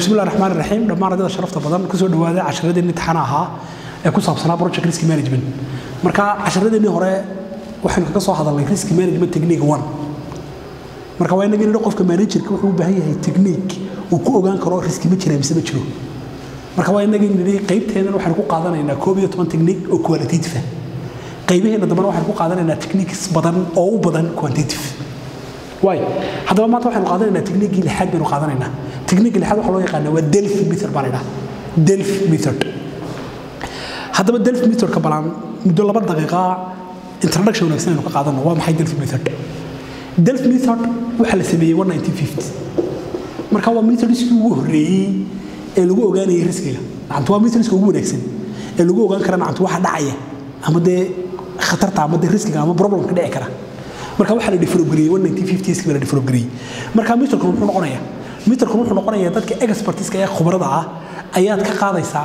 بسم الله الرحمن الرحيم dhammaan ardayda sharafta badan kusoo dhawaada casharadeenii imtixaan ahaa ee ku saabsanaa project risk management marka casharadeenii hore waxaynu kaga soo hadalnay risk management technique one marka waa inaga nidhi qofka managerka wuxuu u baahan yahay technique uu ku ogaan karo riski ma jira mise ma jiro marka waa inaga nidhi qaybteedan waxaynu ku qaadanaynaa koob iyo toban technique oo qualitative ah qaybaheena dambena waxaynu ku qaadanaynaa techniques badan oo u badan quantitative waay haddaba maanta waxaynu qaadanaynaa techniquii lixaad baynu qaadanaynaa techniquii lixaad waxaa loo yaqaanaa waa delphi method baa la idhaha delphi method haddaba delphi methodka balaan muddo laba daqiiqa introduction wanaagsan aynu ka qaadano waa maxay delphi method delphi method waxaa la sameeyey one nineteen fifty marka waa methodskii ugu horreeyey ee lagu ogaanayay riskiga nacamtu waa methodska ugu wanaagsan ee lagu ogaan kara nacamtu waxa dhacaya ama dee khatarta ama dee riskiga ama problemka dhici kara marka waxaa la develop gareeyey one nineteen fifties baa la develop gareeyey marka methodkan muxuu noqonayaa methodkan wuxuu noqonayaa dadka expertiska ee khubarada ah ayaad ka qaadaysaa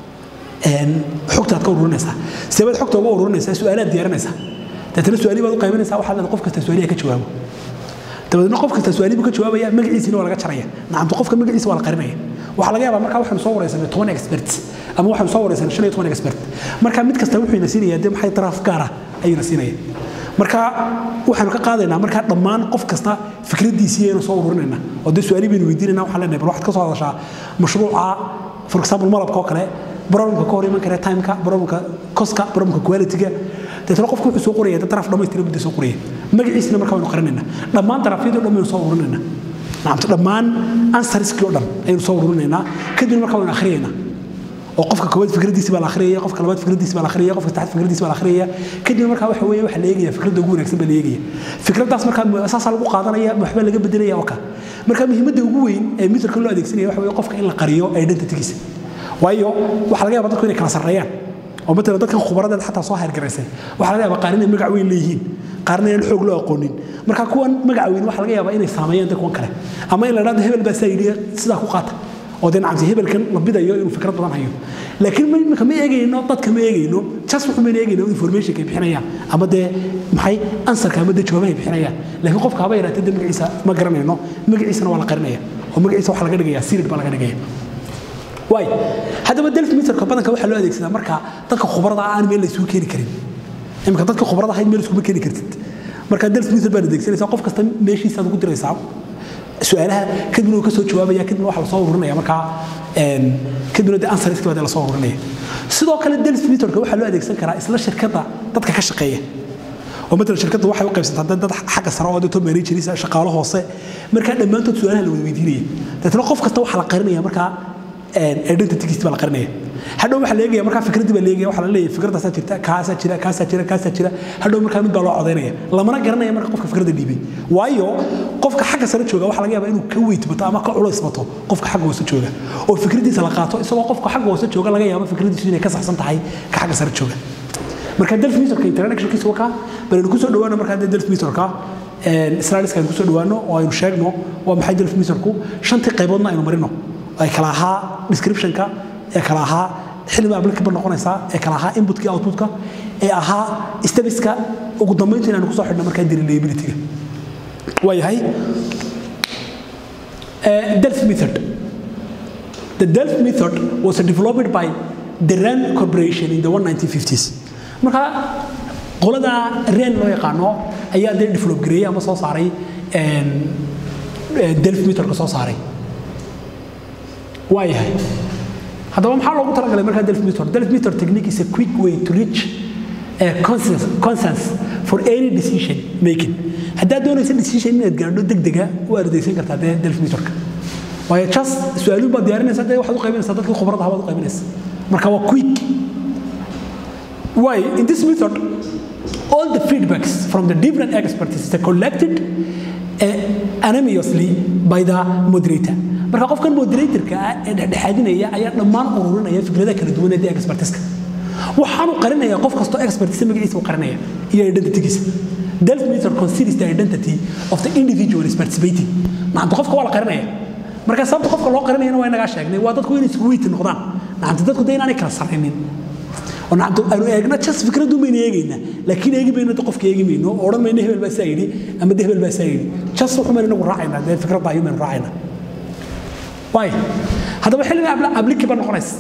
xogtaad ka ururinaysaa seebaad xogta uga ururinaysaa su-aalaad diyaarinaysaa deetana su-aali baad u qaybinaysaa waxaad leedahay qof kasta su-aaliha ka jawaabo dabadeedna qof kasta su-aali buu ka jawaabaya magaciisina waa laga jaraya nacamtu qofka magaciisa waa la qarinaya waxaa laga yaabaa markaa waxaanu soo wareysanay toban expert ama waxaanu soo wareysanay shan iyo toban expert marka mid kasta wuxuu ina siinaya dee maxay daraaf gaara ayuuna siinaya marka waxaanu ka qaadaynaa markaa dhammaan qof kasta fikradiisii aynu soo ururinayna oo dee su-aali baynu weydiinayna waxaan leenahay bal waxaad ka soo hadashaa mashruuca for example malabka oo kale problemka ka hor iman kara timeka problemka koska problemka qualityga deetna qofku wuxuu soo qoraya dad daraf dhammaystiran buu soo qoraya magaciisina markaa waynu qarinaynaa dhammaan darafyadii o dhan baynu soo ururinaynaa nacamto dhammaan ansariskii o dhan ayaynu soo ururinaynaa kadibna markaa waynu akhriyaynaa oo qofka koowaad fikradiisi baa la akhriyaya qofka labaad fikradiisi baa la akhriyaya qofka saddexaad fikradiisi baa la akhriyaya kadib markaa waxa weeye waxa la eegaya fikradda ugu wanaagsan baa la eegaya fikraddaas markaa asaasaa lagu qaadanaya waxbaa laga bedelaya oo ka marka muhiimadda ugu weyn ee mitherka loo adeegsanaya waxa weeye qofka in la qariyo identitygiisa waayo waxaa laga yaabaa dadku inay kala sarreeyaan oo matalan dadkan khubaradeed xataa soo heergaraysay waxaa laga yaabaa qaar inay magac weyn leeyihiin qaarna inaan xoog loo aqoonin marka kuwan magac weyn waxaa laga yaabaa inay saameeyaan dad kuwan kale ama in la dhahdo hebel baa saa yidhi sidaa ku qaata oo dee nacamti hebelkan la bidayo inuu fikrad badan hayo laakiin imika ma eegayno dadka ma eegayno jas wuxuu mayna eegayno informationka ay bixinayaan ama dee maxay ansarka ama dee jawaabaha ay bixinayaan laakiin qofka haba yaraatee dee magaciisa ma garanayno magaciisana waa la qarinaya oo magaciisa waxaa laga dhigaya sirid baa laga dhigaya waay haddaba delf meterka badanka waxaa loo adeegsadaa marka dadka khubarada aan meel la isugu keeni karin imika dadka khubarada ahayd meel iskuma keeni kartid marka delf meter baad adeegsanaysaa qof kasta meeshiisaad ugu diraysaa su-aalaha kadibna uu ka soo jawaabaya kadibna waxa lasoo ururinaya markaa kadibna dee ansariski baa dee lasoo ururinaya sidoo kale delf meterka waxaa loo adeegsan karaa isla shirkadda dadka ka shaqeeya oo matalan shirkadda waxay u qaybsantaa dad xagga sare oo dee managerisa shaqaalo hoose markaa dhammaantood su-aalaha la wada weydiinaya deetna qof kasta waxaa la qarinaya markaa identitygiis baa la qarinaya hadhow waxaa la eegaya markaa fikraddii baa la eegaya waxaa la leeyahay fikradaasaa jirta kaasaa jira kaasaa jira kaasaa jira hadhow markaa mid baa loo codaynaya lamana garanaya marka qofka fikradda dhiibay waayo qofka xagga sare jooga waxaa laga yaabaa inuu ka weyt bato ama ka culays bato qofka xagga hoose jooga oo fikraddiisa la qaato isagoo qofka xagga hoose jooga laga yaabo fikraddiisu inay ka saxsan tahay ka xagga sare jooga marka delf meterka introductionkiisa wakaa balaynu kusoo dhawaano markaa dee delf meterka slideska aynu kusoo dhawaano oo aynu sheegno waa maxay delf meterku shantii qayboodna aynu marino ay kala ahaa descriptionka ee kala ahaa xilliba applicable noqonaysaa ee kala ahaa inputka outputka ee ahaa stabiska ugu dambaynta inaanu kusoo xidhno markaa deliabilityga waa yahay delf method the delf method was developed by the rand corporation in the 1950s marka qolada rand loo yaqaano ayaa dee develop gareeyey ama soo saaray delf methodka soo saaray waa yahay haddaba maxaa loogu talagalay markaa delf method delf method technique is a quick way to reach a consensus, consensus for any decision making haddaad doonaysa decision inaad gaadho degdega u ardaysan kartaa dee delf methodka waayo just su-aaluhu baad diyaarinaysaa dee waxaad u qaybinaysaa dadkii khubarada habaad u qaybinaysa marka waa quick why in this method all the feedbacks from the different experts are collected uh, anonymously by the moderator marka qofkan moderatorka ah ee dhexdhexaadinaya ayaa dhammaan ururinaya fikradaha kala duwan ee expertiska waxaanu qarinaya qof kastoo expertisa magaciisa u qarinaya iyo identitygiisa delf meter considers the identity of the individual is participating nacamta qofka waa la qarinaya marka sababta qofka loo qarinayana waa inagaa sheegnay waa dadku inay isku weyti noqdaan nacamta dadku dee inaanay kala sarrinin oo nacamta aanu eegna jas fikraddu mayna eegaynaa laakiin eegi mayno qofka eegi mayno oo odhan mayno hebel baa saa yidhi ama de hebel baa saa yidhi jas wuxuu mayna inagu raacaynaa dee fikradda ayuu maynu raacaynaa waay haddaba xilliga applicable noqonaysa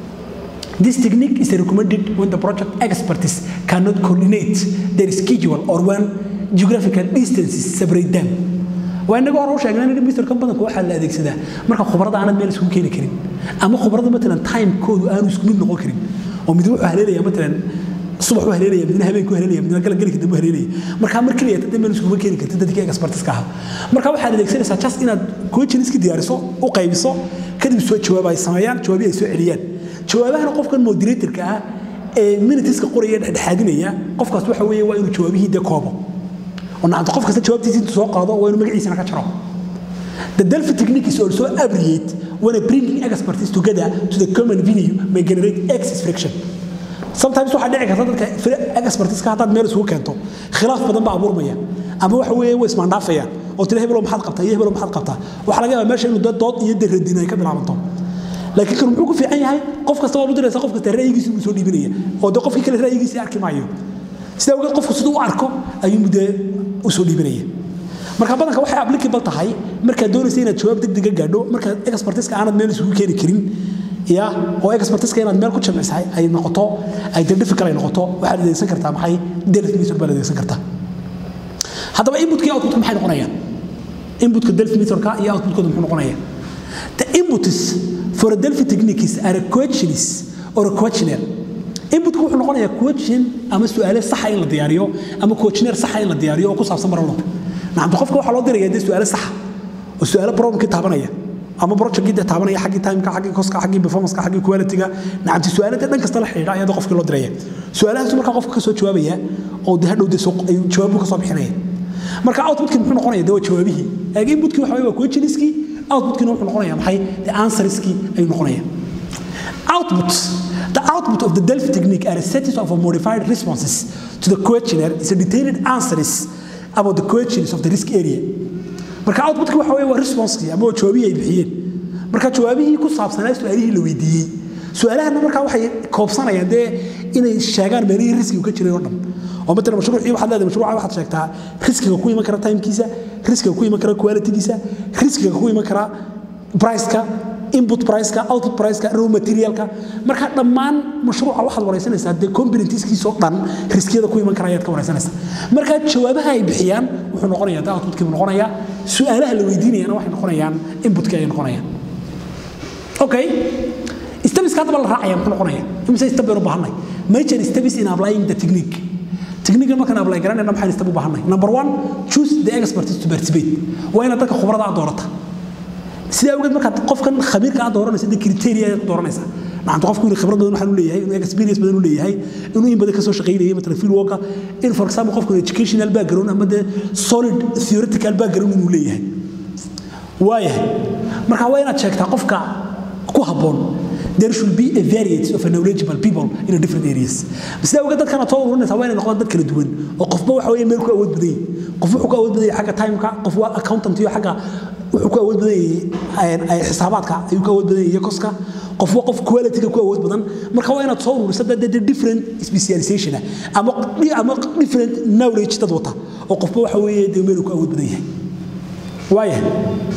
This technique is recommended when the project experts cannot coordinate their schedule or when geographical distances separate them. waa inaga hore u sheegnay in mister badanku waxaa la adeegsadaa marka khubarada aanad meel isugu keeni karin ama khubarada matalan timekoodu aanu isku mid noqon karin oo mid wuxuu haleelaya matalan subax u haleelaya midna habeenku haleelaya midna galgalka dambe haleelaya marka mar kaliya tad meel isugu keeni kartid dadkii expertiska ahaa marka waxaad adeegsanaysaa just inaad coaching iska diyaariso u qaybiso kadib soo jawaab ay sameeyaan jawaabi ay soo celiyaan jawaabahana qofkan moderatorka ah ee minutiska qoraya dhexdhexaadinaya qofkaas waxa weeye waa inuu jawaabihii dee koobo oo nacanta qof kasta jawaabtiisa intuu soo qaado waa inuu magaciisana ka jaro The Delphi technique is also abbreviated when bringing expertise together to the common venue may generate excess friction. Sometimes waxaa dhici karta dadka expertiska haddaad meel isugu keento khilaaf badan baa abuurmaya ama waxa weeye way ismaandhaafayaan oo tira hebelo maxaad qabtaa iyo hebelo maxaad qabtaa waxaa laga yaabaa meesha inuu dood iyo daradin ay ka bilaabanto laakiin kan muxuu ku fiican yahay qof kasta waa u diraysa qof kasta ra'yigiisa uu soo dhiibinaya oo de qofkii kale ra'yigiisa arki maayo sidaa ogeed qofku siduu u arko ayuu mudee u soo dhiibinaya marka badanka waxay applicable tahay markaad doonaysa inaad jawaab degdega gaadho markaad expertiska aanad meel isugu keeni karin ya oo expertiska inaad meel ku jamcisahay ay noqoto ay de difficult ay noqoto waxaad adeegsan kartaa maxay delf method baad adeegsan kartaa haddaba inputka iyo outputka maxay noqonayaan inputka delf methodka iyo outputkooda muxuu noqonaya the inputs for a delphi techniques are a questions or a questionnaire inputku wuxuu noqonayaa question ama su'aale saxa in la diyaariyo ama questionnaire saxa in la diyaariyo oo ku saabsan marwalba nacamta qofka waxaa loo diraya dee su'aale saxa oo su'aale problemkii taabanaya ama projectkii dee taabanaya xaggii timeka xaggii koska xaggii performanceka xaggii qualityga nacamti su'aale dee dhan kasta la xidhiidha ayaa qofkii loo diraya su'aalahaasu markaa qofka ka soo jawaabaya oo dee hadhow dee jawaabu ka soo bixinaya marka outputkii muxuu noqonaya dee waa jawaabihii eeg inputkii waxa waa questionskii outputkina wuxuu noqonaya maxay the answerskii ayuu noqonaya output the output of the delphi technique are a set of modified responses to the questionnaire is a detailed answers about the questions of the risk area marka outputkii waxa weeye waa responseskii ama waa jawaabihii ay bixiyeen marka jawaabihii ku saabsanaa su-aalihii la weydiiyey su-aalahana markaa waxay koobsanayaan dee inay sheegaan meelihii riskigu ka jiray oo dhan oo matalan mashruucii waxaad leedahay mashruuca waxaad sheegtaa riskiga ku iman kara timekiisa riskiga ku iman kara qualitygiisa riskiga ku iman kara priceka input priceka output priceka raw materialka marka dhammaan mashruuca waxaad wareysanaysaa dee componentskiisoo dhan riskiyada ku iman kara ayaad ka wareysanaysaa marka jawaabaha ay bixiyaan wuxuu noqonayaa dee outputkii buu noqonayaa su-aalaha la weydiinayana waxay noqonayaan inputkii ayay noqonayaan okay stebiska haddaba la raacaya muxuu noqonaya imise step baynu baahanay major steps in applying the technique technique markaan apply garanayna maxaan step u baahanay number one choose the expertise to participate waa inaad dadka khubarada aad doorata sidaa awgeed markaad qofkan khabiirka aad dooranaysa de criteria ayaad ku dooranaysaa nacanta qofku inuu khibrad badan waxaan u leeyahay inuu experience badan u leeyahay inuu in badan ka soo shaqaynayay matalan field worka in for example qofku educational background ama de solid theoretical background inuu leeyahay waayahay marka waa inaad sheegtaa qofka ku habboon there should be a variety of knowledgeable people in a different areas sida uga dadkan aad soo ururinaysaa waa inay noqdaan dad kala duwan oo qofba waxa weeye meel ku awood badan yahay qof wuxuu ku awood badan yahay xagga timeka qof waa accountant iyo xagga wuxuu ku awood badan yahay xisaabaadka ayuu ku awood badan yahay koska qof waa qof qualityga ku awood badan marka waa inaad soo ururiso dad different specialization ama ama different knowledge dad wata oo qofba waxa weeye dee meel ku awood badan yahay waayahay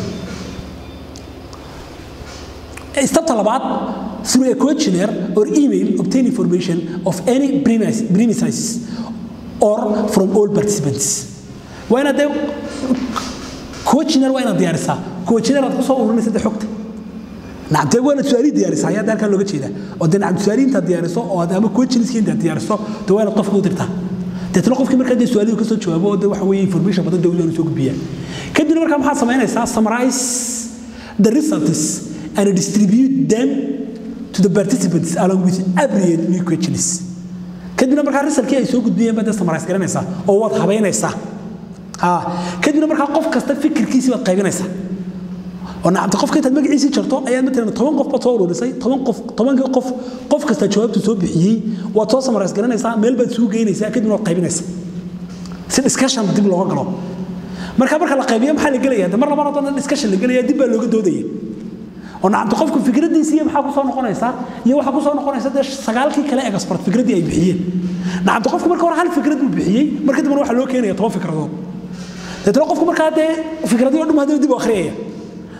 Step labaad, through a questionnaire or email, obtain information of any premises or from all participants. waa inaad dee questionnaire waa inaad diyaarisaa questionnaire aad ku soo ururinaysa dee xogta nacamtee waa inaad su-aalihi diyaarisaa ayaa halkan looga jeedaa oo dee nacam su-aalihi intaad diyaariso oo aad ama questionskii intaad diyaariso dee waa inaad qofka u dirtaa deetna qofkii markaa dee su-aalihi kasoo jawaabo oo dee waxa weeye information badan dee waanu soo gudbiyaa kadibna markaa maxaad samaynaysaa summarize the results and distribute them to the participants along with appropriate new questions kadibna markaa risalkii ay soo gudbiyeen baad samarais garanaysaa oo waad habaynaysaa kadibna markaa qof kasta fikirkiisii baad qaybinaysaa oo nacamta qofka intaad magaciisii jarto ayaad matalan toban qof baad soo ururisay toban qof tobankii qof qof kasta jawaabtu soo bixiyey waad soo samarais garanaysaa meel baad isugu geynaysaa kadibna waad qaybinaysaa si discussion dib looga galo marka marka la qaybiyo maxaa la gelaya mar labaad haddana discussion la gelaya dib baa looga doodaya oo nacamta qofku fikradiisa iyo maxaa kusoo noqonaysa iyo waxaa kusoo noqonaysa dee sagaalkii kale ee expert fikradii ay bixiyeen nacamta qofku marka hore hal fikrad buu bixiyey marka dambana waxaa loo keenaya toban fikradood deetna qofku markaa dee fikradii oo dhum haddana dib u akhriyaya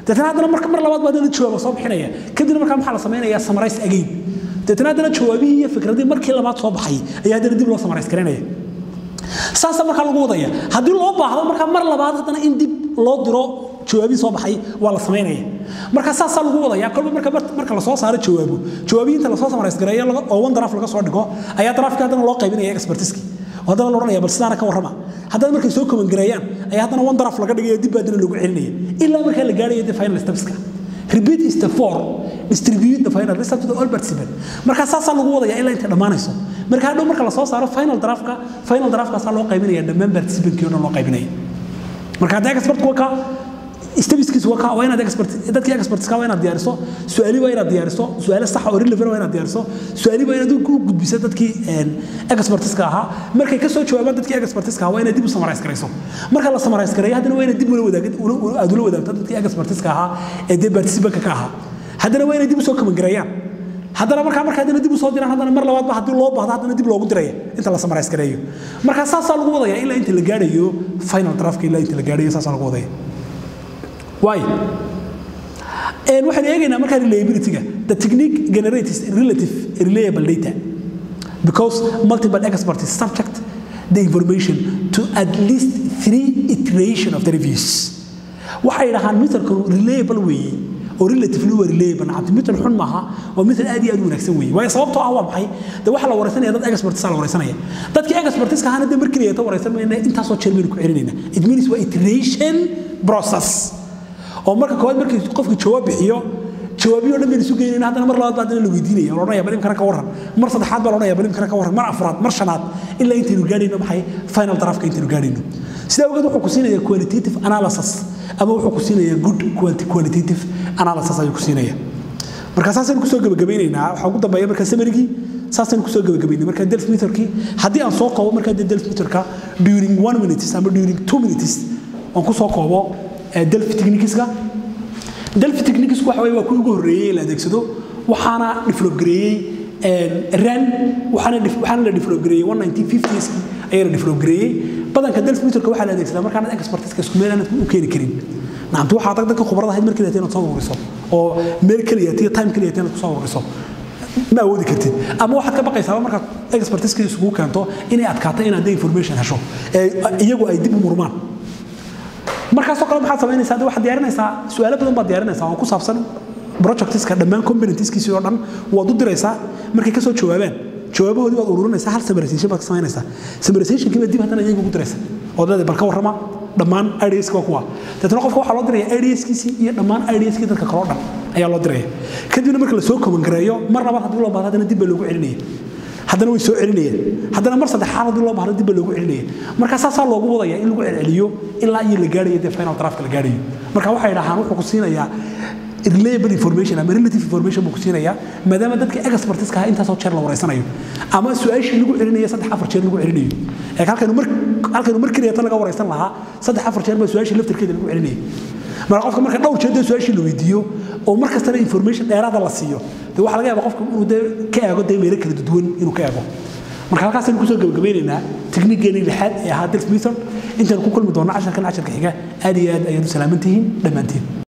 deetana haddana marka mar labaad baa haddana jawaaba soo bixinaya kadibna markaa maxaa la samaynayaa samarays again deetana haddana jawaabihii iyo fikradii markii labaad soo baxay ayaa haddana dib loo samarays garanaya saasa markaa lagu wadaya haddii loo baahdo markaa mar labaad haddana in dib loo diro jawaabihii soo baxay waa la samaynaya marka saasaa lagu wadaya kolba marka marka lasoo saaro jawaabo jawaabihii inta lasoo samarays gareeyo oo one draft laga soo dhigo ayaa draftka haddana loo qaybinaya expertiski oo haddana la odhanaya bal sidaana ka warrama haddana markay soo komangareeyaan ayaa haddana one draft laga dhigayo dib baa haddana lagu celinaya ilaa markaa la gaarayo the final stepska repeat is the four distribute the final result to the all participant marka saasaa lagu wadaya ilaa intay dhammaanayso marka hadhow marka lasoo saaro final draftka final draftkaasaa loo qaybinaya dhammaan participantkii o dhan loo qaybinaya marka hadda expertku ka stabiskiisu waa waa inaad expert dadkii expertska waa inaad diyaariso su'aali waa inaad diyaariso su'aalo sax oo relevant waa inaad diyaariso su'aali waa inaad u gudbiso dadkii expertiska ahaa markay ka soo jawaabaan dadkii expertiska ahaa waa inaad dib u summarize garayso marka la summarize gareeyo haddana waa inaad dib ula wadaagid aad ula wadaagto dadkii expertiska ahaa ee dee participantka ka ahaa haddana waa inay dib u soo kamangareeyaan haddana markaa marka haddana dib u soo diraan haddana mar labaadba haddii loo baahdo haddana dib loogu diraya inta la summarize gareeyo marka saasaa lagu wadaya ilaa inta la gaarayo final draftka ilaa inta la gaarayo saasaa lagu wadaya Why? And waxaan eegaynaa markaa reliability-ga the technique generates relative reliable data because multiple experts subject the information to at least three iteration of the reviews waxay dhahaan mithalkan reliable weeye oo relatively waa reliable nacabti mithal xun maaha waa mithal aad iyo aad u wanaagsan weeye waayo sababtoo ah waa maxay de waxaa la wareysanaya dad experts la wareysanaya dadkii expertiska ahaana de markii ta wareysan mayna intaasoo jeer baynu ku celinayna it means waa iteration process oo marka koowaad markii qofku jawaab bixiyo jawaabiyo dhan baynu isu geynayna haddana mar labaad baa haddana la weydiinaya la odhanaya bal imkana ka warran mar saddexaad baa la odhanaya bal imkana ka warran mar afraad mar shanaad ilaa intaynu gaadhayno maxay final draftka intaynu gaadhayno sidaa ogeed wuxuu ku siinaya qualitative analysis ama wuxuu ku siinaya good qualitative analysis ayuu ku siinaya marka saasaynu kusoo gebagabaynaynaa waxaa ugu dambeeya marka samarigii saasaynu kusoo gebagabaynay marka delf meterkii haddii aan soo koobo marka delf meterka during one minutes ama during two minutes aan kusoo koobo delphi techniqueska delphi techniquesku waxa waa kuwii ugu horreeyey la adeegsado waxaana develop gareeyey ran waxaana waxaana la develop gareeyey 1950s ayaa la develop gareeyey badanka delphi meterka waxaa la adeegsadaa markaanad expertiska isku meel aanad u keeni karin nacamtu waxaa adag dadka khubarada ahayd markii inaad soo ururiso oo meel keliya tiyo time keliya inaad kusoo ururiso ma awoodi kartid ama waxaad ka baqaysaa markaad expertiska isugu keento inay adkaato inaad information hesho iyagu ay dib u murmaan markaasoo kale maxaad samaynaysaa waxaad diyaarinaysaa su'aalo badan baad diyaarinaysaa oo ku saabsan projectiska dhammaan componentiskiisii oo dhan waad u diraysaa markay kasoo jawaabaan jawaabahoodii waad ururinaysaa hal summarization baad ka samaynaysaa summarizationkii baad dib haddana iyaga ugu diraysa oo leedahay bal ka warrama dhammaan ideaska waa kuwa deetna qofka waxaa loo diraya ideaskiisii iyo dhammaan ideaskii dadka kaloo dhan ayaa loo diraya kadibna marka lasoo komangareeyo mar labaad haddii loo baahdo haddana dib baa loogu celinaya haddana way soo celinayaan haddana mar saddexaad haddii loo baahdo dib baa loogu celinaya marka saasaa loogu wadaya in lagu celceliyo ilaa iyo la gaarayo dee final draftka la gaarayo marka waxay dhahaan wuxuu ku siinayaa reliable information ama relative information buu ku siinayaa maadaama dadka expertiska ahaa intaasoo jeer la wareysanayo ama su-aashii lagu celinayo saddex afar jeer lagu celinayo ee halkaynu mar halkaynu mar keliya tan laga wareysan lahaa saddex afar jeer baa su-aashii laftarkeeda lagu celinaya marka qofka marka dhowr jeer dee su-aashii la weydiiyo oo mar kastana information dheeraada la siiyo dee waxaa laga yaabaa qofka inuu dee ka eego dee meelo kala duwan inuu ka eego marka halkaasaynu kusoo gabagabeynaynaa tikniigeennii lixaad ee ahaa delf method intaanu ku kulmi doonno casharkan casharka xiga aad iyo aad ayaad u salaaman tihiin dhammaantiin